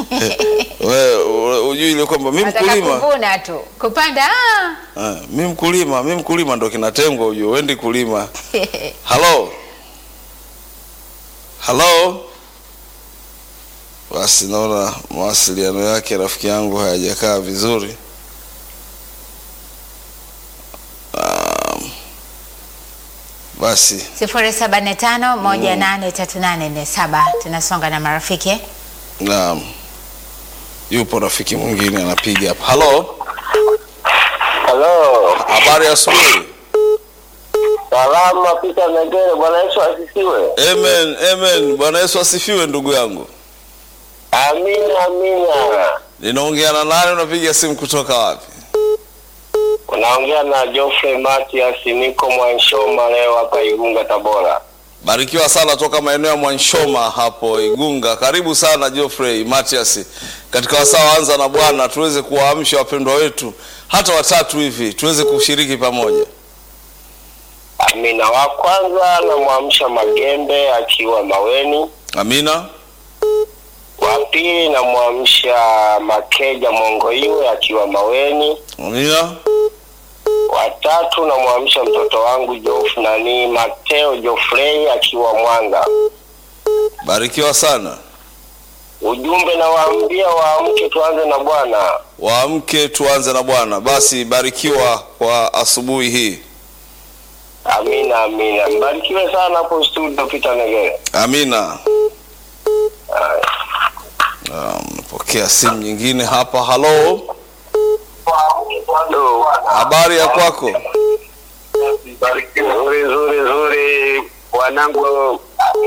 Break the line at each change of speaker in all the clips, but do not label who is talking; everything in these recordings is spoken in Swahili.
Wewe u- ujui ile kwamba mimi
Nataka
mkulima
kuvuna tu. Kupanda ah.
Ah, mimi mkulima, mimi mkulima ndo kinatengwa ujue, wendi kulima. Halo, halo. Basi naona mawasiliano yake rafiki yangu hayajakaa vizuri. Um, basi
0745183847 tunasonga na marafiki.
naam, yupo rafiki mwingine anapiga hapa. Halo,
Halo,
habari ya asubuhi.
salama Peter Negere, Bwana Yesu asifiwe.
Amen, amen. Bwana Yesu asifiwe ndugu yangu.
Amina, amina.
Ninaongea na nani? Unapiga simu kutoka wapi?
Unaongea na Geoffrey Matias, niko Mwanshoma leo hapa Igunga, Tabora.
Barikiwa sana toka maeneo ya Mwanshoma hapo Igunga. Karibu sana Geoffrey Matias katika wasaa anza na Bwana, tuweze kuwaamsha wapendwa wetu hata watatu hivi tuweze kushiriki pamoja.
Amina. Wa kwanza namwamsha Magembe akiwa Maweni.
Amina,
Wa pili namwamsha Makeja Mongoiwe akiwa Maweni.
amina,
Wa tatu namwamsha mtoto wangu Jof nani Mateo Jofrey akiwa Mwanga.
barikiwa sana.
Ujumbe nawaambia waamke, tuanze na Bwana.
Waamke tuanze na Bwana. Basi barikiwa kwa asubuhi hii.
Amina, amina. Mbarikiwe sana hapo studio Peter Negere.
Amina.
Haya.
Um, Napokea simu nyingine hapa. Halo,
Hello.
habari ya kwako?
Nzuri, nzuri, nzuri. Wanangu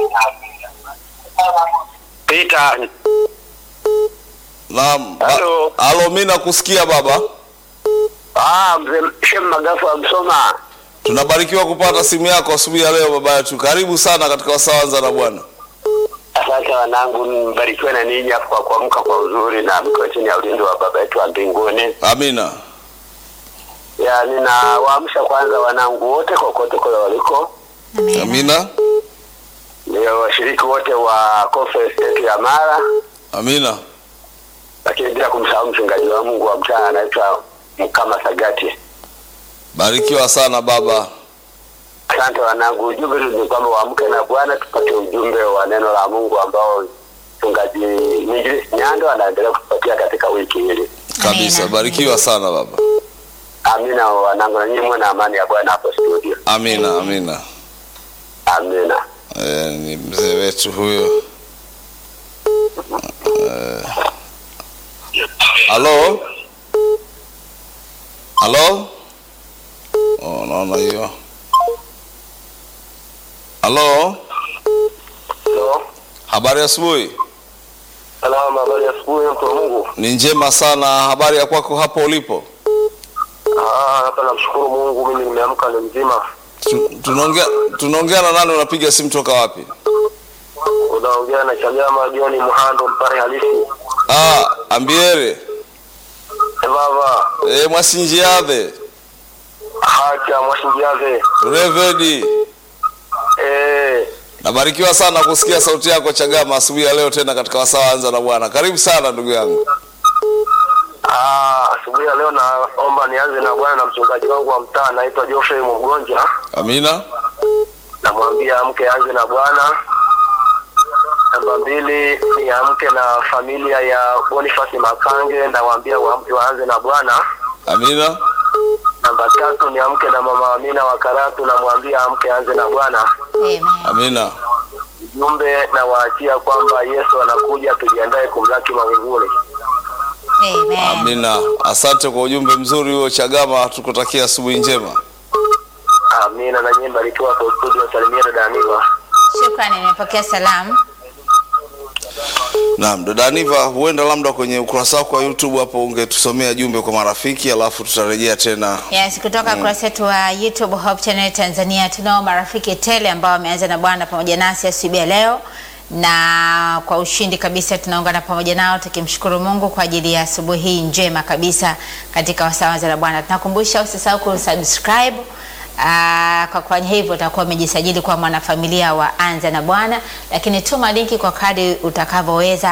Peter.
Naam. ba-
Halo.
Halo, mimi nakusikia baba.
Ah, mzee Shem Magafu wa Msoma.
Tunabarikiwa kupata simu yako asubuhi ya leo baba yetu. Karibu sana katika wasawanza na Bwana.
Asante wanangu, mbarikiwe na ninyi hapo kwa kuamka kwa uzuri na mkiwa chini ya ulinzi wa baba yetu wa mbinguni.
Amina.
Ya, ninawaamsha kwanza wanangu wote kokote kule waliko,
Amina.
Amina.
ndio washiriki wote wa conference yetu ya Mara,
Amina.
lakini bila kumsahau mchungaji wa Mungu wa mtaa anaitwa Mkama Sagati.
Barikiwa sana baba.
Asante wanangu, ujumbe tu ni kwamba waamke na Bwana, tupate ujumbe wa neno la Mungu ambao mchungaji Mwinjilisti Nyando anaendelea kutupatia katika wiki hili.
Kabisa.
Amina.
Barikiwa sana baba.
Amina wanangu, na nyinyi muwe na amani ya Bwana hapo studio.
Amina. Amina.
Amina.
E, ni mzee wetu huyo. Eh. Halo. Halo. Oh, naona hiyo. Halo.
Hello.
Habari ya asubuhi.
Salama, habari ya asubuhi mtu wa Mungu.
Ni njema sana. Habari ya kwako hapo ulipo?
Ah, hapa namshukuru Mungu mimi nimeamka ni mzima.
Tu- Tunaongea tunaongea na nani? Unapiga simu toka wapi?
Unaongea na Chagama John Muhando mpare halisi.
Ah, ambiere.
Eh, Baba,
Eh, mwasinjiave.
hacha mwashingiaze.
Revedi.
Eh,
Nabarikiwa sana kusikia sauti yako Chagama asubuhi ya leo tena katika wasaa anza na Bwana. Karibu sana ndugu yangu.
ah, asubuhi ya leo naomba nianze na bwana na mchungaji wangu wa mtaa anaitwa Geoffrey Mgonja.
Amina.
Namwambia amke anze na Bwana. Namba mbili ni amke na familia ya Boniface Makange, nawaambia waamke waanze na Bwana.
Amina.
Namba tatu ni amke na mama Amina wa Karatu, namwambia amke anze na Bwana.
Amen.
Amina.
Ujumbe na waachia kwamba Yesu anakuja, tujiandae kumlaki mawinguni.
Amen.
Amina. Asante kwa ujumbe mzuri huo Chagama, tukutakia asubuhi njema.
Amina. Na nyinyi mbarikiwa kwa studio, salimia dada Aniva.
Shukrani, nimepokea salamu.
Naam, dada Aniva, huenda labda kwenye ukurasa wako wa YouTube hapo ungetusomea jumbe kwa marafiki, alafu tutarejea tena.
Yes, kutoka kurasa wetu wa YouTube Hope Channel Tanzania tunao marafiki tele ambao wameanza na Bwana pamoja nasi asubuhi ya leo, na kwa ushindi kabisa tunaungana pamoja nao tukimshukuru Mungu kwa ajili ya asubuhi hii njema kabisa katika wasawaza la Bwana. Tunakumbusha usisahau kusubscribe Aa, kwa kufanya hivyo utakuwa umejisajili kuwa mwanafamilia wa Anza na Bwana, lakini tuma linki kwa kadri utakavyoweza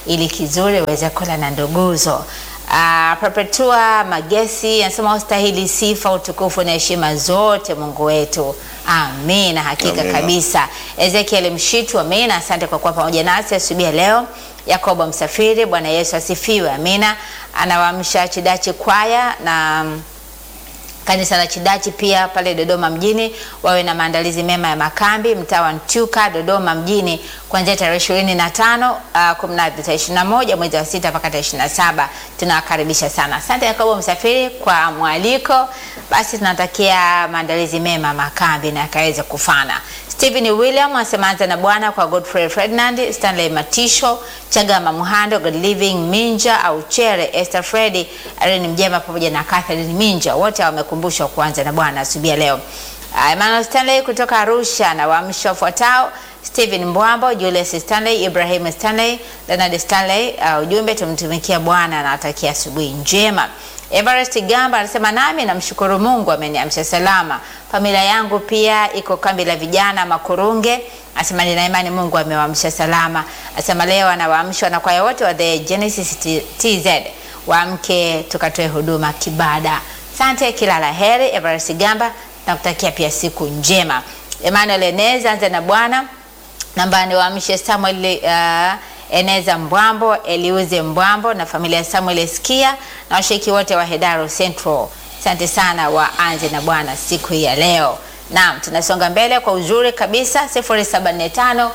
ili kizuri uweze kula na nduguzo. Uh, Perpetua Magesi anasema ustahili sifa, utukufu na heshima zote Mungu wetu. Amina, hakika
Amina.
kabisa. Ezekiel Mshitu, amina. Asante kwa kuwa pamoja nasi asubuhi ya leo. Yakobo Msafiri, Bwana Yesu asifiwe. Amina. Anawaamsha Chidachi kwaya na mm, kanisa la Chidachi pia pale Dodoma mjini wawe na maandalizi mema ya makambi mtaa wa Ntyuka Dodoma mjini kuanzia tarehe ishirini na tano kumnadi tarehe ishirini na moja mwezi wa sita mpaka tarehe ishirini na saba tunawakaribisha sana. Asante Yakobo Msafiri kwa mwaliko. Basi tunatakia maandalizi mema makambi na yakaweze kufana. Stephen William anasema anza na Bwana kwa Godfrey Ferdinand, Stanley Matisho, Chagama Muhando, God Living Minja au Chere, Esther Freddy, Irene Mjema pamoja na Catherine Minja, wote wamekumbushwa kuanza na Bwana asubuhi ya leo. Uh, Emmanuel Stanley kutoka Arusha na waamsho wafuatao Stephen Mbwambo, Julius Stanley, Ibrahim Stanley, Leonard Stanley. Uh, ujumbe tumtumikia Bwana na atakia asubuhi njema. Everest Gamba anasema nami namshukuru Mungu ameniamsha salama. Familia yangu pia iko kambi la vijana Makurunge. Anasema nina imani Mungu amewaamsha salama. Anasema leo anawaamsha na kwaya wote wa The Genesis T- TZ waamke tukatoe huduma kibada. Asante, kila la heri Everest Gamba, nakutakia pia siku njema. Emmanuel Eneza, anza na Bwana namba ni waamshe Samuel uh, Eneza Mbwambo, Eliuze Mbwambo na familia ya Samuel Eskia na washiriki wote wa Hedaro Central. Asante sana, waanze na Bwana siku hii ya leo. Naam, tunasonga mbele kwa uzuri kabisa 0745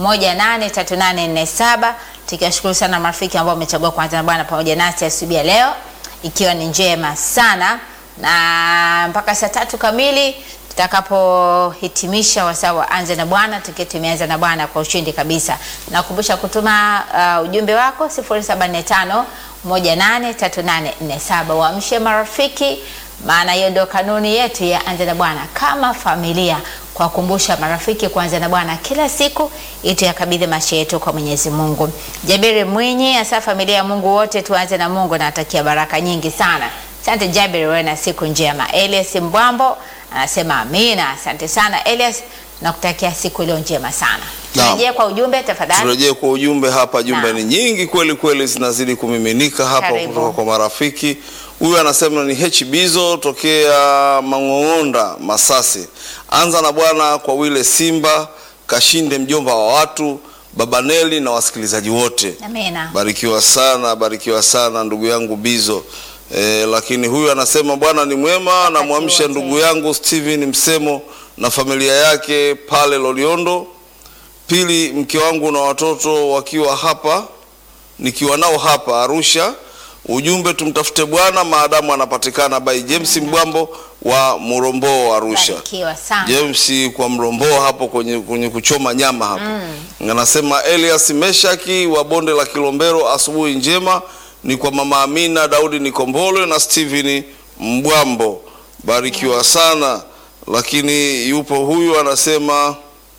183847 tukiwashukuru sana marafiki ambao wamechagua kuanza na Bwana pamoja nasi asubuhi ya leo ikiwa ni njema sana na mpaka saa tatu kamili tutakapohitimisha wasaa wa anze na Bwana tukiwa tumeanza na Bwana kwa ushindi kabisa. Nakumbusha kutuma uh, ujumbe wako 0745 183847 waamshe marafiki, maana hiyo ndio kanuni yetu ya anze na Bwana kama familia, kuwakumbusha marafiki kuanza na Bwana kila siku ili tuyakabidhi maisha yetu kwa Mwenyezi Mungu. Jabiri Mwinyi hasa familia ya Mungu wote tuanze na Mungu, natakia baraka nyingi sana. Asante Jabir, wewe na siku njema. Elias Mbwambo anasema amina. Asante sana Elias, nakutakia siku iliyo njema sana.
Naam.
Turejee kwa ujumbe tafadhali.
Turejee kwa ujumbe hapa. Jumbe
Naam.
ni nyingi kweli kweli, zinazidi kumiminika hapa
Karibu.
kutoka kwa marafiki. Huyu anasema ni H Bizo tokea Mang'ong'onda, Masasi. Anza na Bwana kwa wile Simba Kashinde, mjomba wa watu, Baba Neli na wasikilizaji wote.
Amina.
Barikiwa sana, barikiwa sana ndugu yangu Bizo. E, lakini huyu anasema Bwana ni mwema, namwamsha
wote.
ndugu yangu Steven Msemo na familia yake pale Loliondo. Pili, mke wangu na watoto wakiwa hapa, nikiwa nao hapa Arusha. Ujumbe, tumtafute Bwana maadamu anapatikana. By James Mbwambo wa Murombo Arusha.
Barikiwa sana.
James kwa Mrombo hapo kwenye, kwenye kuchoma nyama hapo anasema Elias Meshaki wa bonde la Kilombero, asubuhi njema ni kwa mama Amina Daudi Nikombole na Steven Mbwambo, barikiwa sana. Lakini yupo huyu anasema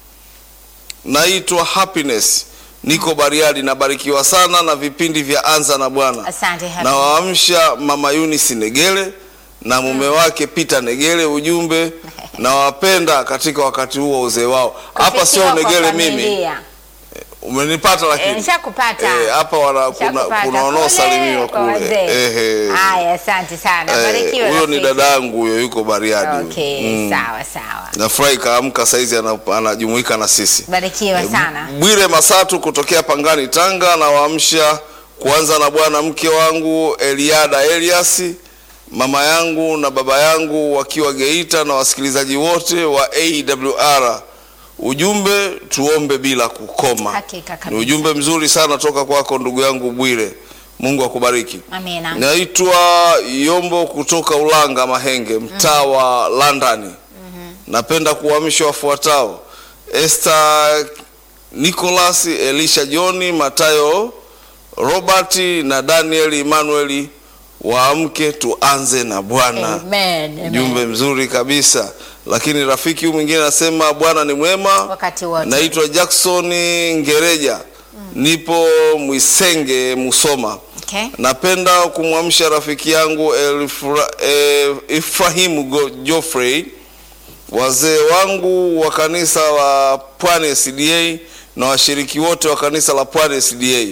naitwa Happiness, niko Bariadi, nabarikiwa sana na vipindi vya Anza na Bwana.
Asante Happy.
Nawaamsha mama Eunice Negele na mume wake Peter Negele, ujumbe nawapenda katika wakati huo uzee wao. Hapa sio
Kufikiwa kwa
Negele mimi,
familia.
umenipata
Eh,
lakini
nishakupata.
Eh, hapa wana- kuna,
Nishakupata.
kuna wanaosalimiwa
Kule kwa
kule.
wazee.
Ehe.
Haya, asante sana.
Eh,
Barikiwa
Huyo ni
rafiki.
dadangu huyo, yuko Bariadi. huyo.
Okay,
Mm.
sawa sawa.
Nafurahi kaamka saizi ana- anajumuika na sisi.
Barikiwa sana.
Bwire Masatu kutokea Pangani, Tanga, na waamsha kuanza na bwana mke wangu Eliada Elias, mama yangu na baba yangu wakiwa Geita, na wasikilizaji wote wa AWR. Ujumbe, tuombe bila kukoma.
Hakika
Ni
kabisa.
ujumbe mzuri sana toka kwako ndugu yangu Bwire. Mungu akubariki.
Amina.
Naitwa Yombo kutoka Ulanga Mahenge, mtaa wa London. Napenda kuwahamisha wafuatao: Esther Nicholas, Elisha John, Matayo Robert na Daniel Emmanuel. Waamke tuanze na Bwana.
Amen. Amen.
Jumbe mzuri kabisa. Lakini rafiki huyu mwingine anasema Bwana ni mwema.
Wakati wote.
Naitwa Jackson Ngereja, nipo Mwisenge, Musoma.
Okay.
Napenda kumwamsha rafiki yangu Elfra, eh, Ifrahimu Go- Geoffrey, wazee wangu wa kanisa la Pwani SDA na washiriki wote wa kanisa la Pwani SDA.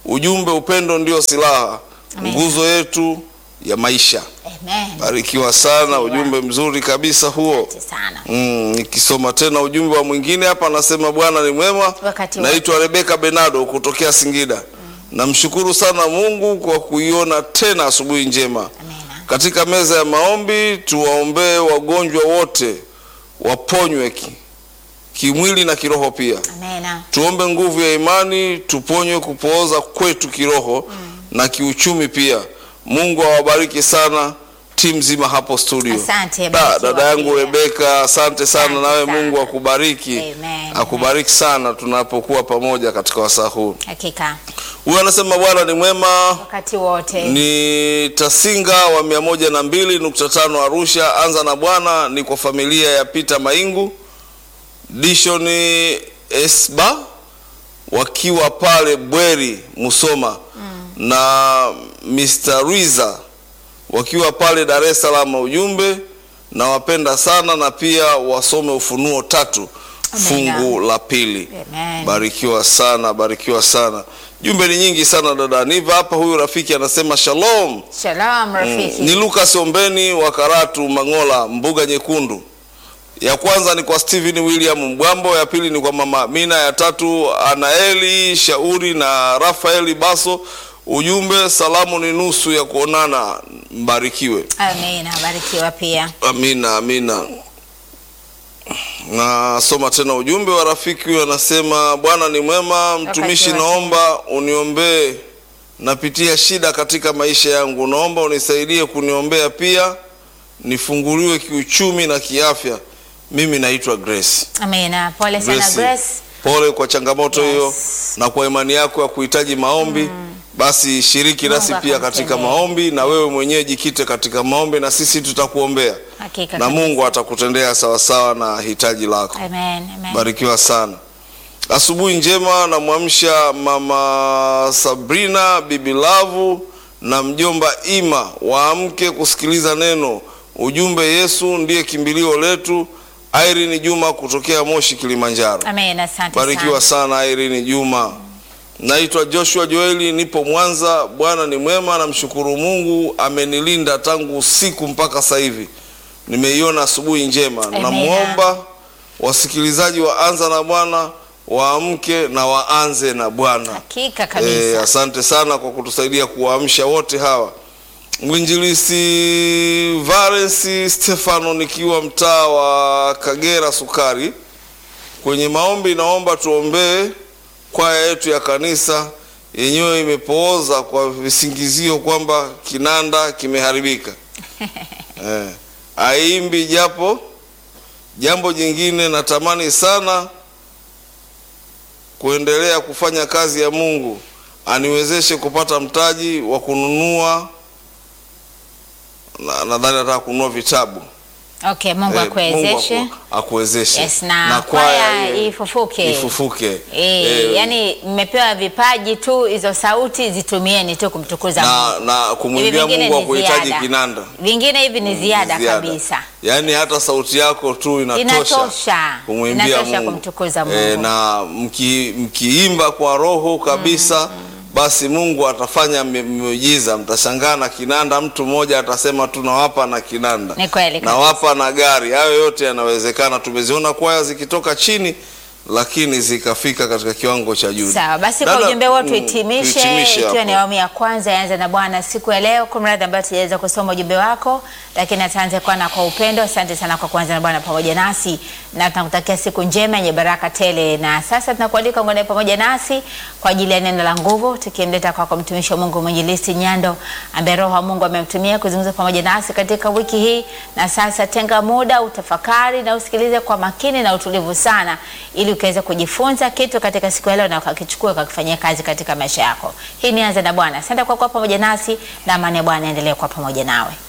ujumbe upendo ndio silaha,
Amen.
nguzo yetu ya maisha.
Amen.
Barikiwa sana, ujumbe mzuri kabisa huo.
Asante sana.
Mm, nikisoma tena ujumbe wa mwingine hapa anasema Bwana ni mwema.
Wakati
Naitwa Rebeka Benado kutokea Singida. Namshukuru sana Mungu kwa kuiona tena asubuhi njema.
Amina.
Katika meza ya maombi tuwaombee wagonjwa wote waponywe ki, kimwili na kiroho pia.
Amina.
Tuombe nguvu ya imani tuponywe kupooza kwetu kiroho na kiuchumi pia. Mungu awabariki sana timu nzima hapo studio.
Asante,
Da,
barikiwa
dada yangu
pia.
Rebeka, asante sana
Asante
nawe,
sana.
Mungu akubariki,
Amen.
akubariki sana tunapokuwa pamoja katika wasaa huu.
Hakika.
Huyu anasema Bwana ni mwema,
Wakati wote.
ni Tasinga wa mia moja na mbili nukta tano Arusha. Anza na Bwana ni kwa familia ya Peter Maingu, Dishoni Esba wakiwa pale Bweri Musoma na Mr. Riza wakiwa pale Dar es Salaam. Ujumbe nawapenda sana na pia wasome Ufunuo tatu
Amina.
fungu la pili.
Amen.
Barikiwa sana, barikiwa sana. Jumbe ni nyingi sana dada Niva hapa. Huyu rafiki anasema shalom.
Shalom rafiki.
Ni Lucas Ombeni wa Karatu Mangola, mbuga nyekundu. Ya kwanza ni kwa Steven William Mbwambo, ya pili ni kwa mama Amina, ya tatu Anaeli Shauri na Rafaeli Baso. Ujumbe salamu ni nusu ya kuonana, mbarikiwe.
Amina. Barikiwa pia.
Amina, amina. Nasoma tena ujumbe wa rafiki huyu, anasema Bwana ni mwema, mtumishi,
wote.
naomba uniombee, napitia shida katika maisha yangu, naomba unisaidie kuniombea pia, nifunguliwe kiuchumi na kiafya. Mimi naitwa Grace.
Amina. Pole sana
Grace,
Grace.
pole kwa changamoto
Yes.
hiyo na kwa imani yako ya kuhitaji maombi. Basi shiriki
Mungu
nasi pia katika
akamtendee.
maombi, na wewe mwenyewe jikite katika maombi, na sisi tutakuombea
Hakika.
na
kabisa.
Mungu atakutendea sawasawa na hitaji lako.
Amen. Amen.
Barikiwa sana. Asubuhi njema, namwamsha mama Sabrina, bibi Lavu na mjomba Ima waamke kusikiliza neno. Ujumbe, Yesu ndiye kimbilio letu. Irene Juma kutokea Moshi, Kilimanjaro.
Amen. Asante
Barikiwa
sana.
sana Irene Juma. Naitwa Joshua Joeli, nipo Mwanza. Bwana ni mwema, namshukuru Mungu amenilinda tangu usiku mpaka sasa hivi. Nimeiona asubuhi njema.
Amen.
Namwomba wasikilizaji wa Anza na Bwana waamke na waanze na Bwana.
Hakika kabisa.
Eh, asante sana kwa kutusaidia kuwaamsha wote hawa. Mwinjilisi Valensi Stefano nikiwa mtaa wa Kagera Sukari. Kwenye maombi naomba tuombee kwaya yetu ya kanisa yenyewe imepooza kwa visingizio kwamba kinanda kimeharibika. eh, aimbi japo jambo jingine natamani sana kuendelea kufanya kazi ya Mungu, aniwezeshe kupata mtaji wa kununua na- nadhani nataka kununua vitabu.
Okay, Mungu
Eh,
akuwezeshe.
Mungu aku- akuwezeshe.
Yes, na kwaya
eh,
ifufuke.
ifufuke.
Eh,
Eh,
yani mmepewa vipaji tu, hizo sauti zitumieni tu kumtukuza
na,
Mungu.
na
Hivi
kumwimbia
vingine
Mungu wa
ni
kuhitaji
ziada.
kinanda
Vingine hivi ni ziada,
Ziada.
kabisa.
Yaani hata sauti yako tu inatosha,
Inatosha.
kumwimbia
Inatosha
Mungu.
kumtukuza Mungu.
Eh, na mki, mkiimba kwa roho kabisa basi Mungu atafanya mi- miujiza. Mtashangaa na kinanda, mtu mmoja atasema tu nawapa na kinanda,
Ni kweli kabisa.
nawapa na gari. Hayo yote yanawezekana. Tumeziona kwaya zikitoka chini lakini zikafika katika kiwango cha juu.
Sawa, basi kwa
Dada,
ujumbe huo
mm,
tuhitimishe,
tuhitimishe
ikiwa ni
hapo.
awamu ya kwanza yaanza na Bwana siku ya leo. Kumradhi ambayo tujaweza kusoma ujumbe wako, lakini ataanza kwana kwa upendo. Asante sana kwa kuanza na Bwana pamoja nasi, na tunakutakia siku njema yenye baraka tele. Na sasa tunakualika ungane pamoja nasi kwa ajili ya neno la nguvu, tukimleta kwako mtumishi wa Mungu mwinjilisti Nyando, ambaye Roho wa Mungu amemtumia kuzungumza pamoja nasi katika wiki hii. Na sasa tenga muda utafakari na usikilize kwa makini na utulivu sana, ili ukaweze kujifunza kitu katika siku ya leo na ukakichukua ukakifanyia kazi katika maisha yako. Hii ni Anza na Bwana. Asante kwa kuwa pamoja nasi na amani ya Bwana endelee kuwa pamoja nawe.